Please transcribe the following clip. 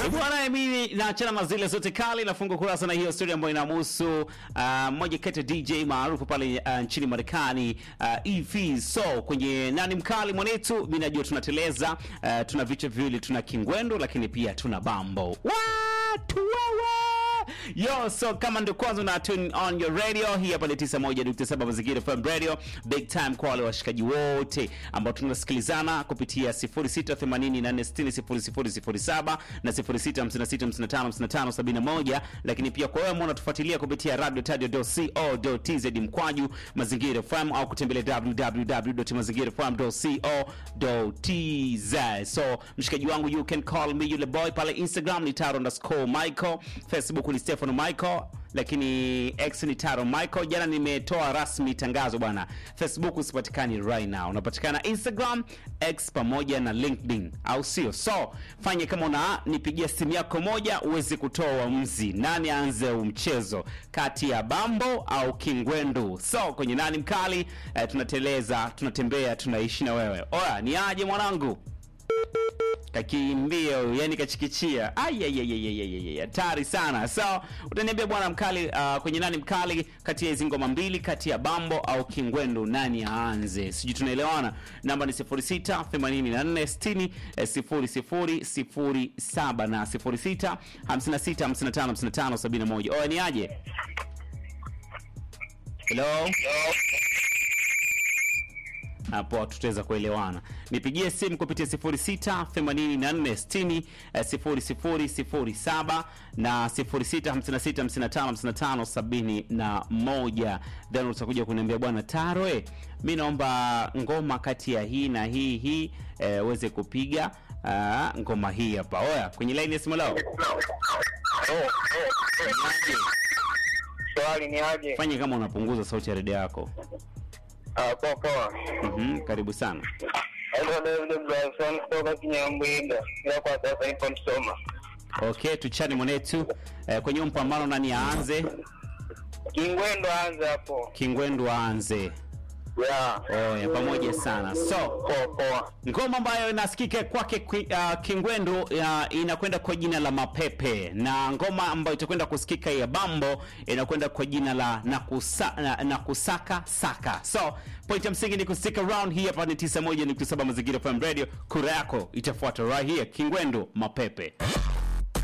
Bwana, mimi naachana mazile zote kali, nafunga kurasa na hiyo story ambayo inamhusu uh, mmoja kati ya DJ maarufu pale uh, nchini Marekani uh, EV so kwenye nani mkali mwanetu, mimi najua tunateleza uh, tuna vichwa viwili, tuna kingwendo lakini pia tuna bambo. Watu wewe Yo, so kama ndio kwanza una tune on your radio, hii hapa ni 91.7 Mazingira FM Radio. Big time kwa wale washikaji wote ambao tunasikilizana kupitia 0684600007 na 0656555571, lakini pia kwa wewe ambao unatufuatilia kupitia radio.co.tz mkwaju Mazingira FM au kutembelea www.mazingirafm.co.tz. So mshikaji wangu, you can call me yule boy pale Instagram ni taro underscore Michael, Facebook ni Stefano Michael, lakini X ni Taro Michael. Jana nimetoa rasmi tangazo bwana, Facebook usipatikani right now, unapatikana Instagram, X pamoja na LinkedIn, au sio? So fanye kama una nipigia simu yako moja uweze kutoa uamuzi, nani aanze mchezo kati ya Bambo au Kingwendu. So kwenye nani mkali eh, tunateleza, tunatembea, tunaishi na wewe. Oya, ni aje mwanangu? kakimbia huyu, yani kachikichia Ai, hatari sana so utaniambia bwana mkali uh, kwenye nani mkali kati ya hizi ngoma mbili kati ya bambo au kingwendu nani aanze sijui tunaelewana namba ni 06 84 60 eh, 0007 na 06 56 55 55 71 oya ni aje hello hapo tutaweza kuelewana. Nipigie simu kupitia 06 84 60 0007 na 06 56 55 55 71, then utakuja kuniambia bwana Tarwe, mi naomba ngoma kati ya hii na hii hii eh, uweze kupiga ah, ngoma hii hapa. Oya, kwenye line ya simu lao Swali ni aje? fanye kama unapunguza sauti ya redio yako. Ah, poa poa. Mhm, karibu sana. Hello David Bryson kutoka Kinyambwinda. Ila kwa sasa nipo Msoma. Okay, tuchane mwanetu eh, kwenye huu mpambano nani aanze? Kingwendo anza hapo. Kingwendu aanze. Yeah. Oya, pamoja sana. So Poa poa. ngoma ambayo inasikika kwake kwi- uh, Kingwendu uh, inakwenda kwa jina la Mapepe na ngoma ambayo itakwenda kusikika ya Bambo inakwenda kwa jina la Nakusa, na, Nakusaka Saka. So point ya msingi ni kustick around. Hii hapa ni 91.7 Mazingira FM Radio. Kura yako itafuata right here. Kingwendu Mapepe.